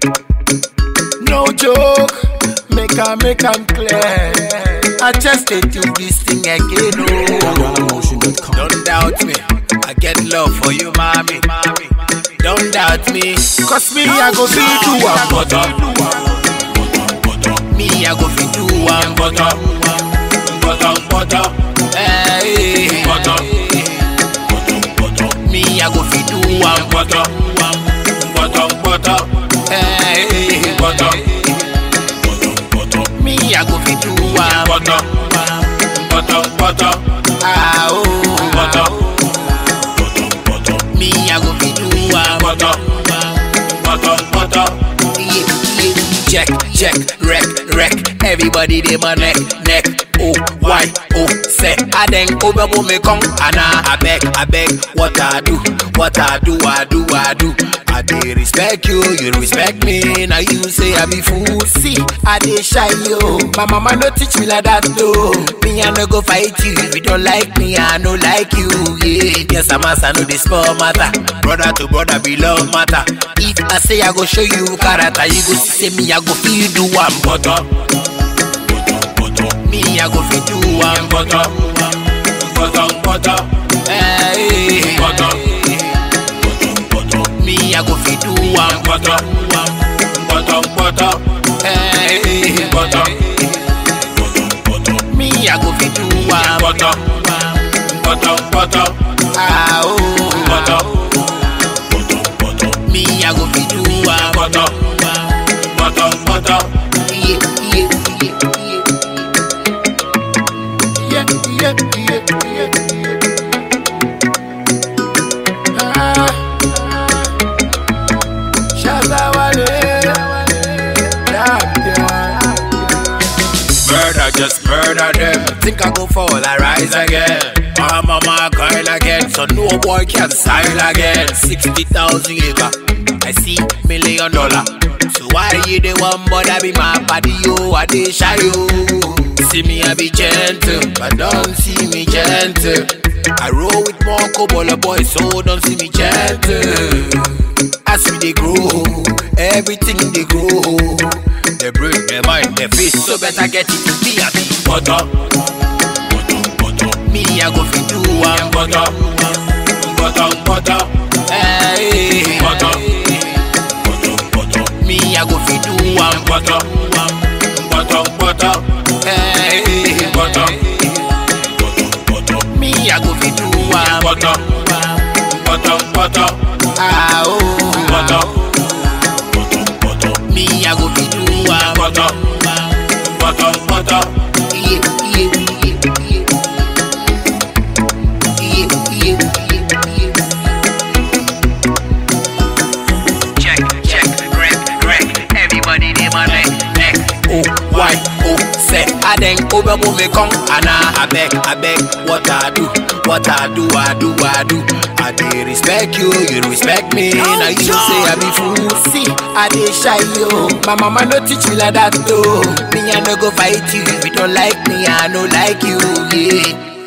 No joke, make I make am clear. I just dey do this thing again, oh. Don't doubt me, I get love for you, mommy. Don't doubt me, cause me I go fit do one butter. Me I go fit do one butter, butter, butter. Hey, butter. Me I go fit do one butter, butter, butter. Hey, butter. Me I go fit do one butter, butter, butter. Ah oh, butter. Me I go fit do one butter, butter, butter. Yeah, yeah. Check, check, wreck, wreck. Everybody dey my neck, neck. Oh, why, oh, say. I then over me come, and I beg, I beg. What I do, what I do, I do, I do. I dey respect you, you respect me. Now you say I be fool. See, I dey shy yo. My mama no teach me like that though. Me I no go fight you if you don't like me. I no like you. Yeah, yes I'm a son of this small matter. Brother to brother be love matter. If I say I go show you character, you go see me I go feel do one butter. Me I go feel do one butter, butter, butter. Hey, butter. Me I go feel do one butter, butter, butter. Hey, butter. Me I go feel do one butter, butter, butter. Ah oh, butter. Me I go feel do one butter, butter, butter. Yeah, yeah, yeah, yeah. Yeah, yeah, yeah, yeah. Ah. Shazawale. Damn, damn. Murder, just murder them. Think I go fall, I rise again. I'm on my girl again, so no boy can style again. 60,000 acre, I see million dollar. So why you the one bother be my body, yo, I dey shy, yo. See me, I be gentle, but don't see me gentle. I roll with more cobble boys, so don't see me gentle. As we they grow, everything they grow. They break their mind, their face, so better get it to be a big butter. Me, I go fit do one butter, butter, butter. Hey, butter. Me, I go fit do one butter, butter, butter. Hey, butter. Me, I go fit do one butter, butter, butter. Ah oh, butter. Me, I go fit do one butter, butter, butter. Yeah, yeah, yeah, yeah. Yeah, yeah, yeah, yeah. Check, check, wreck, wreck. Everybody dey my neck, neck. Oh, why, oh, say. I then over me come, and I, I beg, I beg. What I do, what I do, I do, I do. I dey respect you, you respect me. now you say I be fool. See, I dey shy yo. My mama no teach me like that though. Me I no go fight you if you don't like me. I no like you. Yeah.